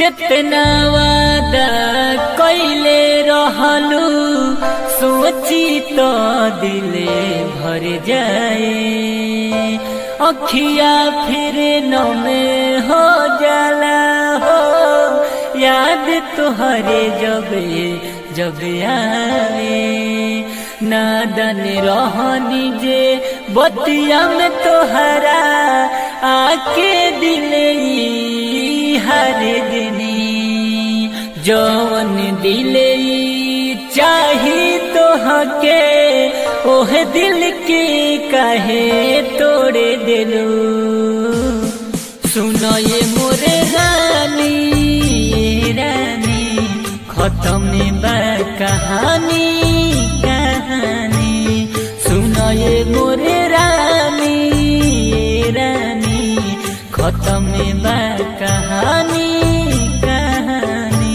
कितना वादा कैले रहलू सोची तो दिले भर जाए अखिया फिर नमे हो जाला हो याद तुहरे जबे जब आए नादन रहनी जे बतिया में तोहरा आके दिले हर दिनी जौन दिले चाही तो हके ओह दिल के कहे तोड़े दिलू सुनो ये मोरे रानी रानी खत्म बा कहानी कहानी सुनो ये मोरे रानी रानी खत्म बा कहानी कहानी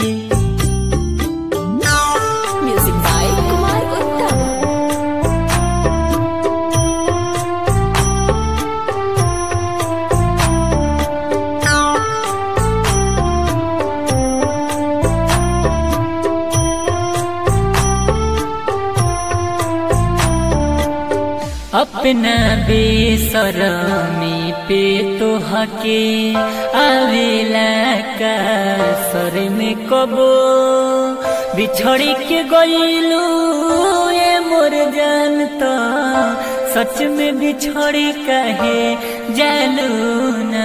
Music by Kumar Uttam. अपना बेसरमी पे तो हके आवेला का सर में कबो बिछड़ के गईलू ये मोर जान तो सच में बिछड़ कहे जानू ना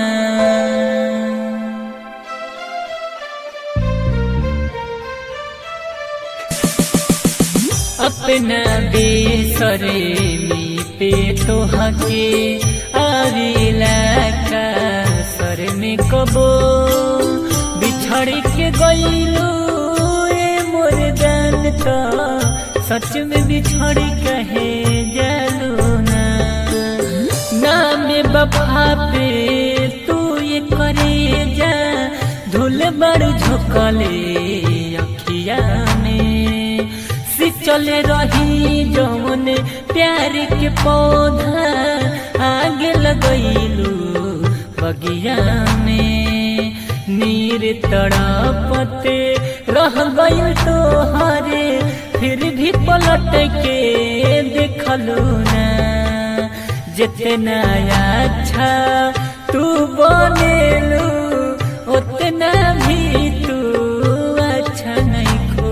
अपना बेसरे में पे तो हके आविला का सर में कबो बिछड़ के गईलू ए मोर जान तो सच में बिछड़ कहे जालू ना नाम बफा पे तू ये करे जा धुल बड़ झोंकले अखिया में चले रही जौन प्यार के पौधा आगे लगैलू बगिया में नीर तड़पते रह गई तो हरे फिर भी पलट के देखलू ना जितना अच्छा तू बनेलू उतना भी तू अच्छा नहीं खो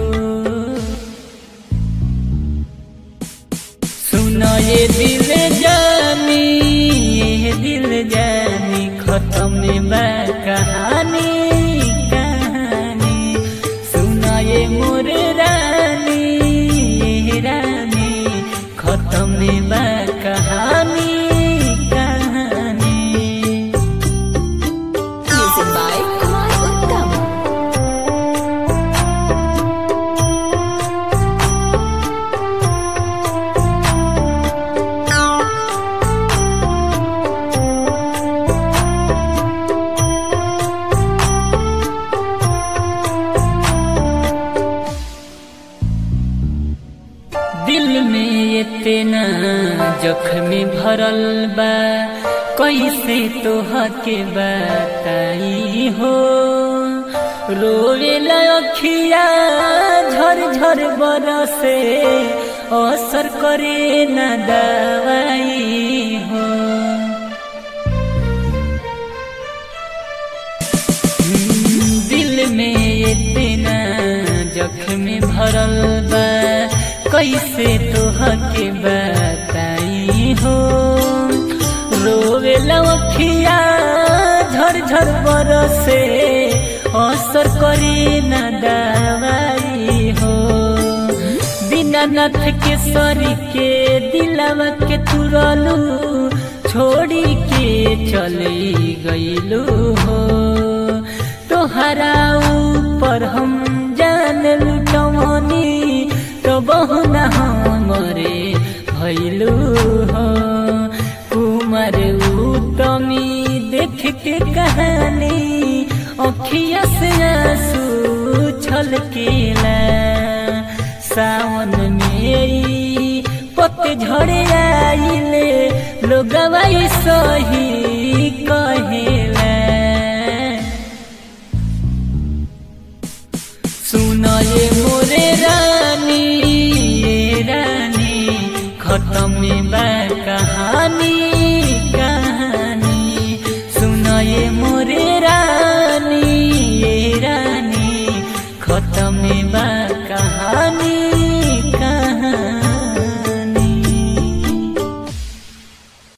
सुनो ये दिल जानी ये दिल जानी खत्म बा कहानी कहानी सुनो ये मोर रानी ये रानी खत्म बा कहानी कहानी Music by Kumar Uttam. दिल में इतना जख्मी भरल बा कैसे तोहके बताई हो रोवे लखिया झर झर बरसे असर करे न दवाई हो दिल में इतना जख्मी भरल बा कैसे तोहके बताई हो रोवे लखिया झर झर बरसे असर करे न दवाई हो दीनानाथ के सरी के दिलवा के तुरलू छोड़ी के चली गईलू हो तोहरा ऊपर हम जान लुटवनी तो बहुना हमरे भैलू हो कुमार उत्तमी देख के कहानी अखिया से आंसू छलकेला सावन मेरी पतझड़ आइले लोगवा सही कहेला सुनए मोरे रानी ये रानी खत्म बा कहानी